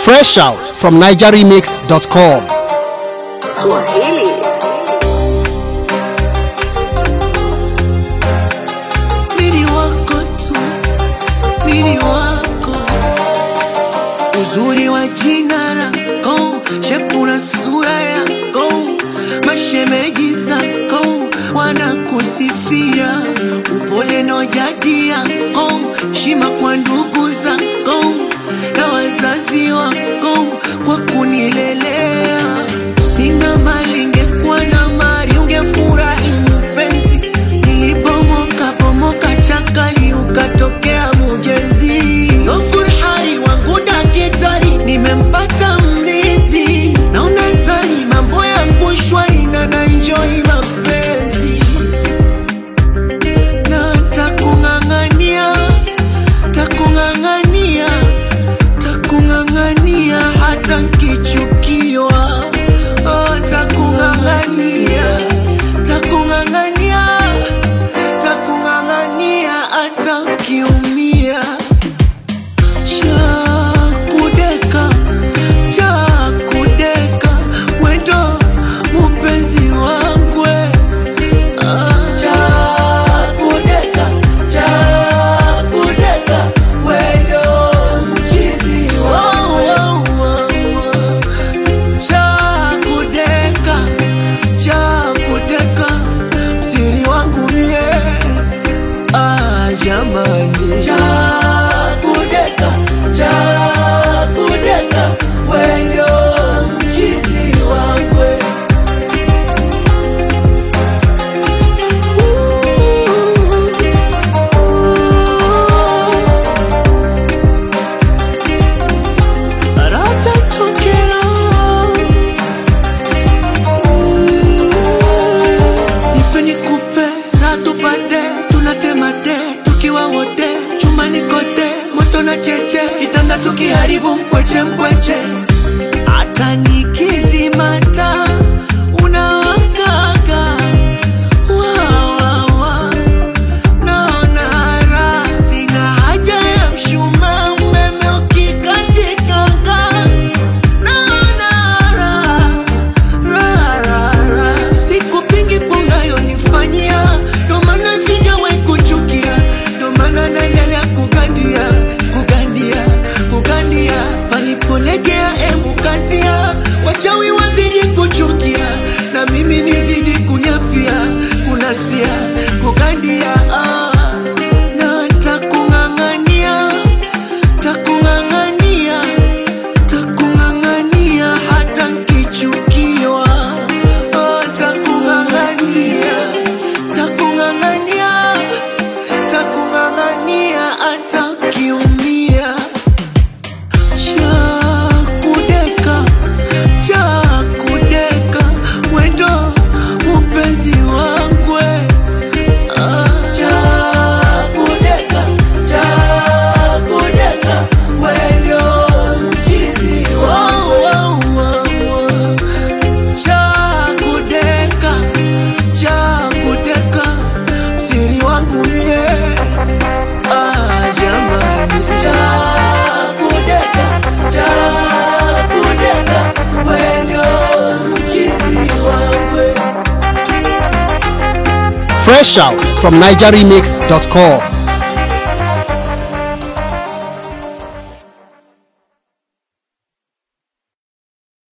Fresh out from NigerRemix.com. Swahili. Mini wako tu, mini wako, uzuri wa jina lako, shepu na sura yako, mashemeji zako wanakusifia, upole na jadi yako, shima kwa ndugu zako na wazazi wako kwa kunilelea. Sina mali, ingekuwa na mali ungefurahi mpenzi. Nilipomoka pomoka chakali, ukatokea mujezi. Ghafur hari wangu dakitari, nimempata mlizi. Naona zani mambo yangu shwari na naenjoy mapenzi na takung'ang'ania takung'ang'ania takung'ang'ania hata nkichukiwa oh, takung'ang'ania takung'ang'ania takung'ang'ania hata nkiumia chakudeka chakudeka wendo mupenzi wangwe chakudeka chakudeka wendo mchizi chakudeka chakudeka msiri wangu mie ah, jamani chakudeka chakudeka wendo mchizi wangwe Ratatokera. Nipe nikupe, na tupate, tunatemate, tukiwa wote, chumbani kote, moto na cheche, kitanda tukiharibu mkweche mkweche, hata nikizimata unawakaga wa, wa, wa. Naona raha, sina haja ya mshumaa, umeme ukikatikanga. Naona raha, raha, raha, raha. Sikupingi kwa unayonifanyia, ndo maana sijawahi kuchukia, ndo maana naendelea kugandia, kugandia, kugandia. Palipolegea emu kasia, wachawi wazidi kuchukia, na mimi nizidi kunyapia, kunasia, kugandia ah. Na takung'ang'ania, takung'ang'ania takung'ang'ania hata nkichukiwa oh, takung'ang'ania takung'ang'ania takung'ang'ania hata nkiumia chakudeka chakudeka wendo mupenzi wangwe ah, chakudeka chakudeka wendo mchizi wow, wow, wow, wow. chakudeka chakudeka msiri wangu mie ah, jamani chakudeka chakudeka wendo mchizi wangwe Fresh out from NigerRemix.com.